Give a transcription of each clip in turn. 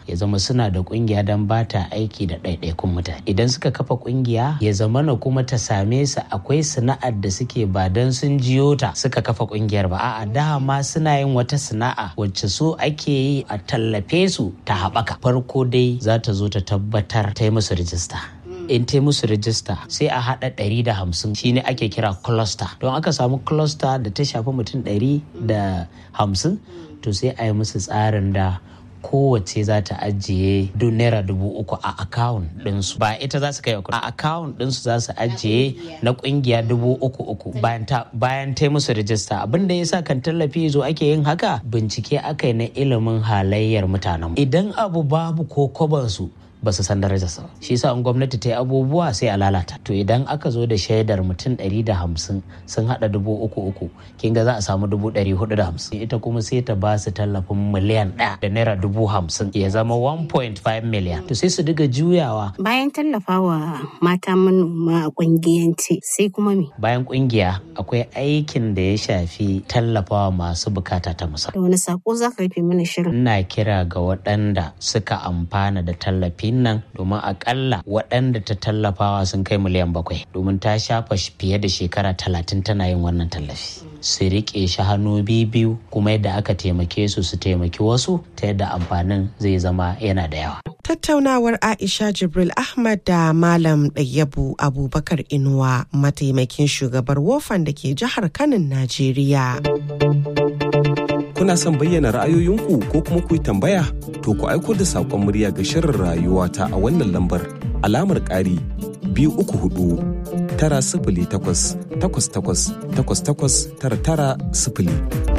ya zama suna da kungiya don ba ta aiki da ɗaiɗaikun mutane idan suka kafa kungiya ya zama na kuma ta same su akwai sana'ar da suke ba don sun jiyo ta suka kafa kungiyar ba a'a dama suna yin wata sana'a wacce so ake yi a tallafe su ta haɓaka farko dai za ta zo ta tabbatar ta yi musu rijista in ta musu rijista sai a haɗa ɗari da hamsin shine ake kira cluster don aka samu cluster da ta shafi mutum ɗari da hamsin to sai a yi musu tsarin da kowace za ta ajiye duk naira dubu uku a akawun ɗinsu ba ita za su kai a akawun ɗinsu za su ajiye na ƙungiya dubu uku uku bayan ta bayan ta musu rijista abin da yasa kan tallafi zo ake yin haka bincike aka yi na ilimin halayyar mutanen idan abu babu ko kwabansu ba su san darajarsa ba shi yasa in gwamnati ta yi abubuwa sai a lalata to idan aka zo da shaidar mutum ɗari da hamsin sun haɗa dubu uku uku kin ga za a samu dubu ɗari hudu da hamsin ita kuma sai ta ba su tallafin miliyan ɗaya da naira dubu hamsin ya zama 1.5 miliyan to sai su diga juyawa Bayan tallafawa mata manoma a kungiyance sai kuma me? bayan kungiya akwai aikin da ya shafi tallafawa masu bukata ta musamman Da wani sako za ka rufe mana shirin? ina kira ga waɗanda suka amfana da tallafin nan domin akalla waɗanda ta tallafawa sun kai miliyan bakwai domin ta shafa sh- fiye da shekara talatin tana yin wannan tallafi su riƙe shi hannu biyu kuma yadda aka taimake su su taimaki wasu ta yadda amfanin zai zama yana da yawa Tattaunawar Aisha Jibril Ahmad da Malam Ɗayyabu Abubakar Inuwa mataimakin shugabar wofan da ke jihar Kanin Najeriya. Kuna son bayyana ra'ayoyinku ko kuma ku yi tambaya? To ku aiko da saƙon murya ga shirin rayuwa ta a wannan lambar alamar ƙari biyu uku hudu tara sifili takwas takwas takwas takwas takwas tara tara sifili.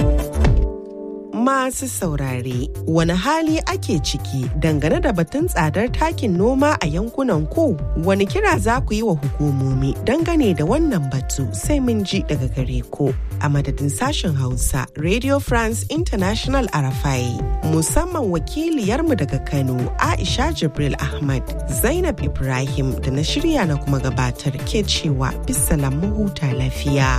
Masu saurare, wani hali ake ciki dangane da batun tsadar takin noma a yankunan ku? Wani kira za ku yi wa hukumomi dangane da wannan batu sai mun ji daga gare ku. A madadin sashen Hausa, Radio France International Arafai, musamman wakiliyarmu daga Kano, Aisha Jibril Ahmad, Zainab Ibrahim da na shirya na kuma gabatar ke cewa bisalam mu huta lafiya.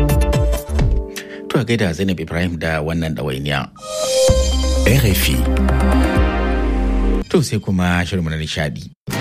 To a gaida Zainab Ibrahim da wannan ɗawainiya. RFI. To sai kuma shirin na nishadi.